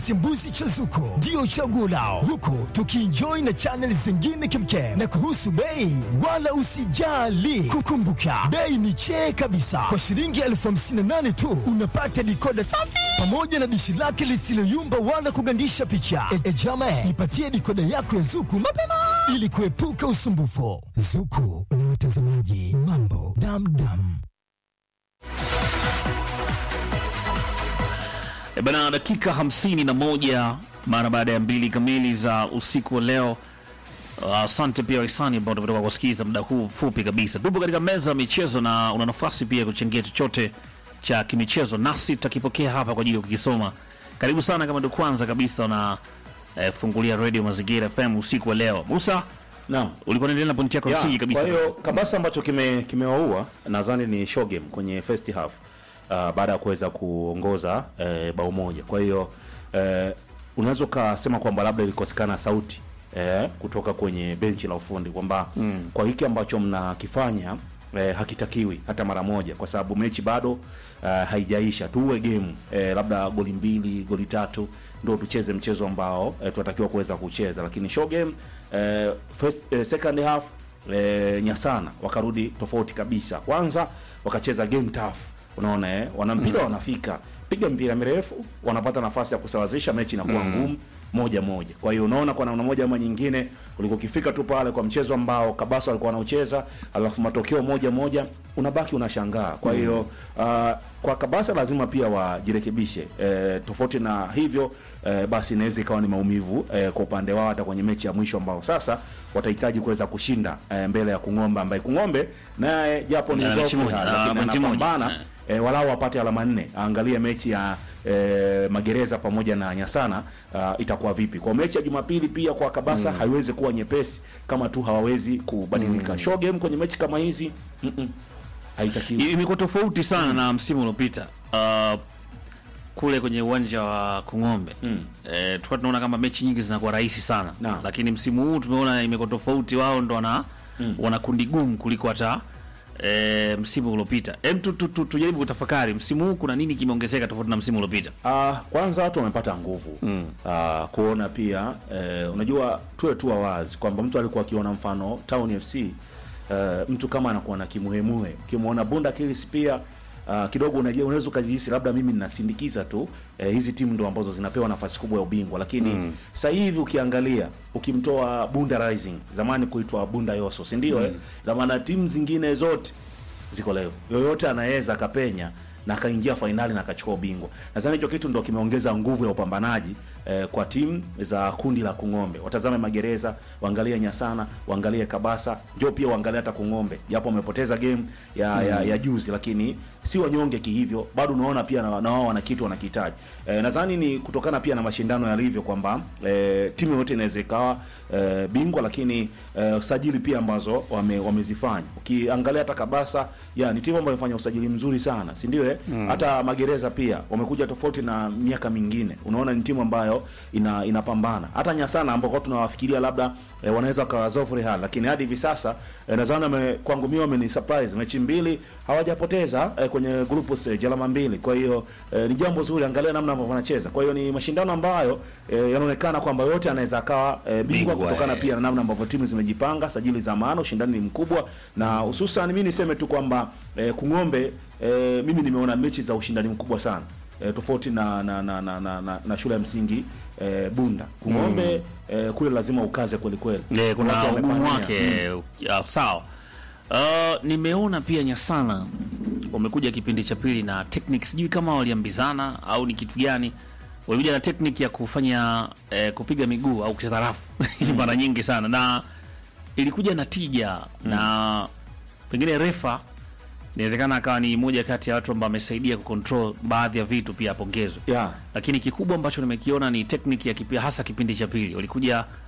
Simbuzi cha Zuko ndio chaguo lao, huku tukienjoy na channel zingine kemkem. Na kuhusu bei, wala usijali, kukumbuka bei ni chee kabisa. Kwa shilingi elfu hamsini na nane tu unapata dikoda safi pamoja na dishi lake lisiloyumba wala kugandisha picha. E, e jama, ipatie dikoda yako ya Zuku mapema ili kuepuka usumbufu. Zuku ni watazamaji mambo damdam. E bana, dakika hamsini na moja mara baada ya mbili kamili za usiku wa leo. Asante pia wahisani ambao tumetoka kusikiliza muda huu mfupi kabisa. Tupo katika meza ya michezo na una nafasi pia kuchangia chochote cha kimichezo, nasi tutakipokea hapa kwa ajili ya kukisoma. Karibu sana kama ndio kwanza kabisa una eh, fungulia radio Mazingira FM usiku wa leo. Musa, Naam. ulikuwa unaendelea na pointi yako ya Ya, msingi kabisa. Kwa hiyo kabasa ambacho kime kimewaua nadhani ni show game kwenye first half uh, baada ya kuweza kuongoza eh, bao moja. Kwa hiyo eh, unaweza ukasema kwamba labda ilikosekana sauti eh, kutoka kwenye benchi la ufundi kwamba mm. kwa hiki ambacho mnakifanya eh, hakitakiwi hata mara moja, kwa sababu mechi bado uh, haijaisha. Tuwe game eh, labda goli mbili goli tatu ndio tucheze mchezo ambao eh, tunatakiwa kuweza kucheza, lakini show game eh, first, eh, second half eh, Nyasana wakarudi tofauti kabisa. Kwanza wakacheza game tough, unaona eh, wana mpira wanafika, piga mpira mirefu, wanapata nafasi ya kusawazisha, mechi inakuwa ngumu moja moja. Kwa hiyo unaona kwa namna moja ama nyingine, ulikuwa ukifika tu pale kwa mchezo ambao Kabasa walikuwa wanaucheza, alafu matokeo moja moja, unabaki unashangaa. Kwa hiyo uh, kwa Kabasa lazima pia wajirekebishe. E, tofauti na hivyo e, basi inaweza ikawa ni maumivu e, kwa upande wao hata kwenye mechi ya mwisho ambao sasa watahitaji kuweza kushinda e, mbele ya Kung'ombe ambaye Kung'ombe naye japo ni Na mechi zofu moja, hali, ah, lakini pointi moja, anapambana eh. e, walau wapate alama nne. Aangalie mechi ya e, Magereza pamoja na Nyasana uh, itakuwa vipi. Kwa mechi ya Jumapili pia kwa Kabasa haiwezi kuwa nyepesi kama tu hawawezi kubadilika. Show game kwenye mechi kama hizi mm -mm, haitakiwi. imekuwa tofauti sana na msimu uliopita uh, kule kwenye uwanja wa Kung'ombe Mm. eh, tulikuwa tunaona kama mechi nyingi zinakuwa rahisi sana Naam. lakini msimu huu tumeona imekuwa tofauti, wao ndo wana wana kundi gumu kuliko hata eh, msimu uliopita. Hem, tu- tu- tu- tujaribu kutafakari msimu huu kuna nini kimeongezeka tofauti na msimu uliopita. Uh, kwanza watu wamepata nguvu mm. uh, kuona pia eh, unajua tuwe tu wazi kwamba mtu alikuwa akiona mfano Town FC uh, mtu kama anakuwa na kimuhemuhe ukimwona Bunda Kilis pia uh, kidogo unajua unaweza ukajihisi labda mimi ninasindikiza tu eh, hizi timu ndo ambazo zinapewa nafasi kubwa ya ubingwa, lakini mm. sasa hivi ukiangalia ukimtoa Bunda Rising zamani kuitwa Bunda Yoso, si ndio? Mm. Eh, na maana timu zingine zote ziko level. Yoyote anaweza akapenya na akaingia fainali na akachukua ubingwa. Nadhani hicho kitu ndo kimeongeza nguvu ya upambanaji eh, kwa timu za kundi la Kung'ombe. Watazame Magereza, waangalie Nyasana, waangalie Kabasa, ndio pia waangalie hata Kung'ombe. Japo wamepoteza game ya, ya, ya juzi lakini si wanyonge kihivyo, bado unaona pia na, na wao wana kitu wanakihitaji. Eh, nadhani ni kutokana pia na mashindano yalivyo kwamba eh, timu yote inaweza ikawa eh, bingwa lakini eh, usajili pia ambazo wame, wamezifanya. Ukiangalia hata Kabasa ya ni timu ambayo imefanya usajili mzuri sana, si ndio eh? Hata Magereza pia wamekuja tofauti na miaka mingine. Unaona ni timu ambayo ina inapambana. Hata Nyasana ambao tunawafikiria labda eh, wanaweza kawazofu Real, lakini hadi hivi sasa eh, nadhani wame- kwangu mimi wameni surprise mechi mbili hawajapoteza eh, kwenye group stage alama mbili. Kwa hiyo eh, ni jambo zuri, angalia namna ambavyo wanacheza. Kwa hiyo ni mashindano ambayo eh, yanaonekana kwamba yote anaweza akawa eh, bingwa Bingwa, kutokana eh. pia na namna ambavyo timu zimejipanga, sajili za maana, ushindani ni mkubwa, na hususan mimi niseme tu kwamba eh, Kung'ombe eh, mimi nimeona mechi za ushindani mkubwa sana eh, tofauti na na, na, na, na, na, na shule ya msingi eh, Bunda. Kung'ombe eh, kule lazima ukaze kweli kweli, Eh, kuna Watu ugumu wamepania. wake ya, sawa. Uh, nimeona pia Nyasana wamekuja kipindi cha pili na technique, sijui kama waliambizana au ni kitu gani, walikuja na technique ya kufanya eh, kupiga miguu au kucheza rafu mara nyingi sana, na ilikuja na tija na pengine refa inawezekana akawa ni moja kati ya watu ambao amesaidia kucontrol baadhi ya vitu, pia apongezwe yeah. lakini kikubwa ambacho nimekiona ni tekniki ya kipi, hasa kipindi cha pili walikuja